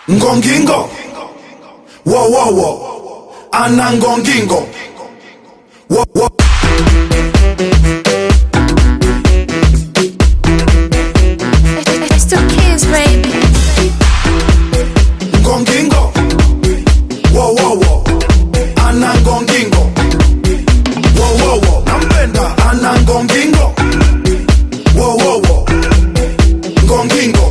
ngongingo wowowo ana ngongingo wo, wo. It's two kids, baby. ngongingo wowowo ana ngongingo wowowo nampenda ana ngongingo wowowo ngongingo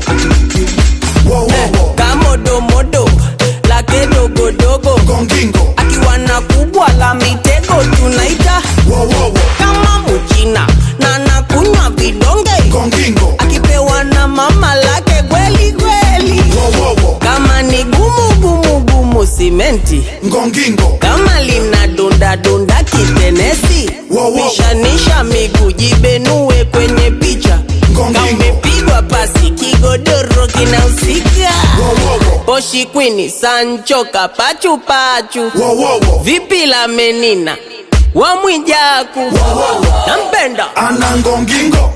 wowowo kamodomodo lake dogodogo ngongingo akiwa na kubwa la mitego tunaita wowowo kama muchina na nakunywa vidonge ngongingo akipewa na mama lake kweli kweli wowowo kama ni gumu gumu gumu simenti ngongingo kama lina donda donda kitenesi Wow, wow. pishanisha miguu jibenue kwenye picha Ngongingo. kamepigwa pasi kigodoro kinahusika wowowo poshi kwini sancho kapachupachu wowowo vipi la menina wa mwijaku nampenda ana ngongingo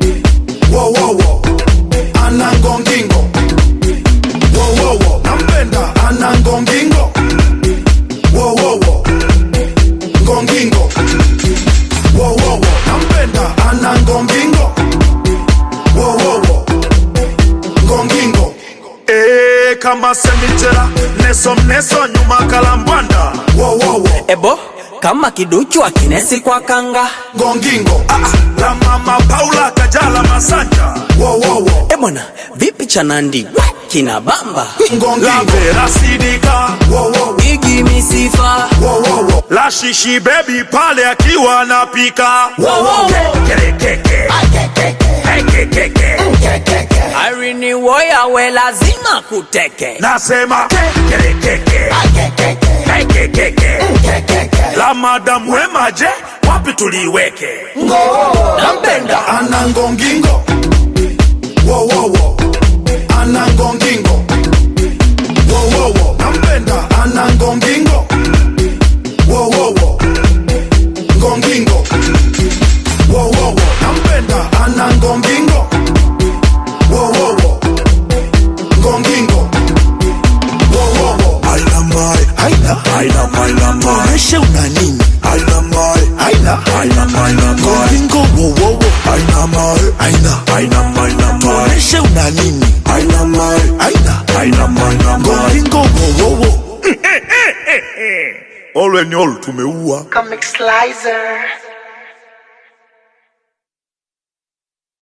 wowowo ana ngongingo wowowo nampenda ana ngongingo wowowo ngongingo wowowo nampenda ana ngongingo wowowo ngongingo Ee, kama semitera neso mneso nyuma kalambwanda wowowo ebo kama kiduchu akinesi kwa kanga ngongingo ah, ah, la mama paula kajala masanja wowowo ebwana vipi cha nandi We, kina bamba la ngongingo vera sidika wowowo igi misifa wowowo la shishi bebi pale akiwa anapika Kerekeke. Kekekeke. arini woya we lazima kuteke nasema Kerekeke. Kekekeke. la madamu wema je wapi tuliweke nampenda ana ngongingo wowowo ana ngongingo wowowo nampenda ana ngongingo wowowo ngongingo wowowo nampenda ana ngongingo wowowo ngongingo wowowo Aina mai, aina, aina maina mai tuoneshe una nini? aina mai Aina, aina maina mai ngoringo wowowo. Aina mai, aina, aina maina mai tuoneshe una nini? aina mai Aina, aina maina mai ngoringo wowowo. olwe ni olu tumeua Comic Slicer.